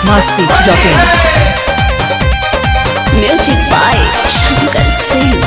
biharmasti.in Music by Shankar Singh.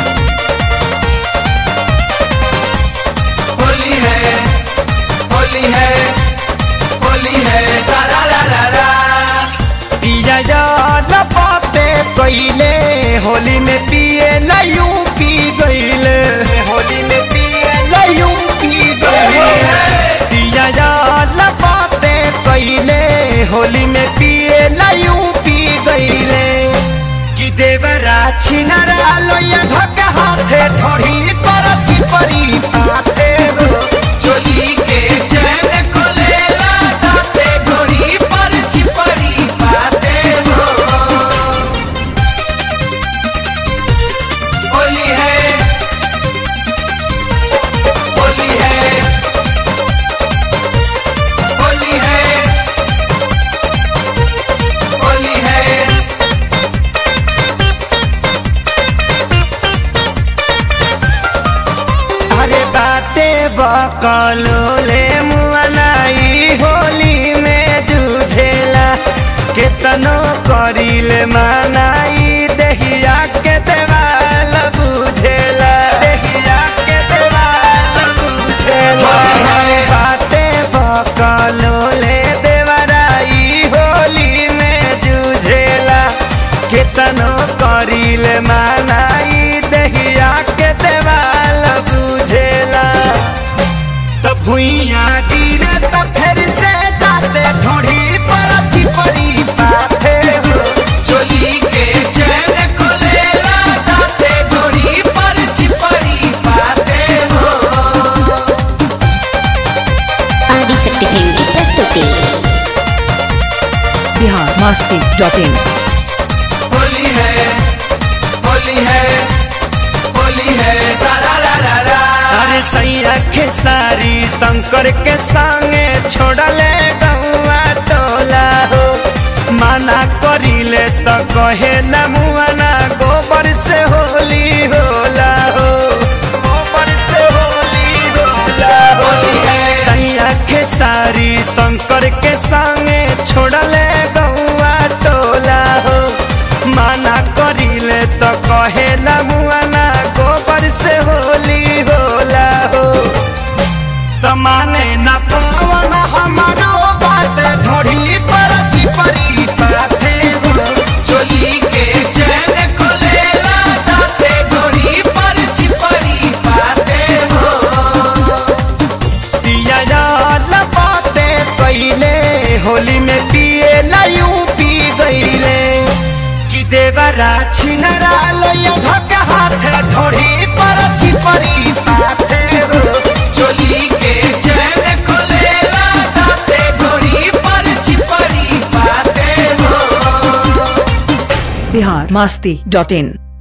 Holi है होली है होली है सारा रा रा रा पिया लपाते पहले होली में पिए लयू पी गईले होली में पिए लयू पी गईले पिया लपाते पहले होली में पिए लयू पी गईले कि देवरा छिनरा लोया धक्का हाथे थोड़ी पर चिपरी पाथे गो चोली के चैन खोलेला दाते घोड़ी पर चिपरी पाते हो होली है होली है होली है होली है अरे बाते बकलोले मुआनाई होली में जूझेला केतनो करिले मानाई दहिया के देवाल बुझेला दहिया के देवाल बुझेला बाते बकलोले देवराई होली में जूझेला केतनो करिले मानाई दहिया के देवाल बुझेला त भुइया गिरे त फिर से जाते ढोढ़ी पर चिपरी पाथे हो चोली के चैन खोलेला दाते घोड़ी पर चिपरी पाते हो आदिशक्ति फिल्म की प्रस्तुति biharmasti.in होली है होली है होली है सारा रा रा रा अरे सैया के सारी शंकर के संगे छोड़ले गौआ टोला हो माना करिले त कहे न मुआना गोबर से होली होला हो गोबर से होली होला हो होली है। सैया के सारी शंकर के संगे छोड़ले गौआ टोला हो माना करिले त कहे न मुआना गोबर से होली होला हो त माने न पावन हमारो बात धोड़ी पर चिपरी पाथे हो चोली के चैन खोलेला दाते घोड़ी पर चिपरी पाते हो पिया लपाते पहले होली में पिए लयू पी गईले कि देवरा छिनरा लोया धक्का हाथे धोड़ी पर चिपरी पाथे हो चोली के चैन खोलेला दाते घोड़ी पर चिपरी पाते हो biharmasti.in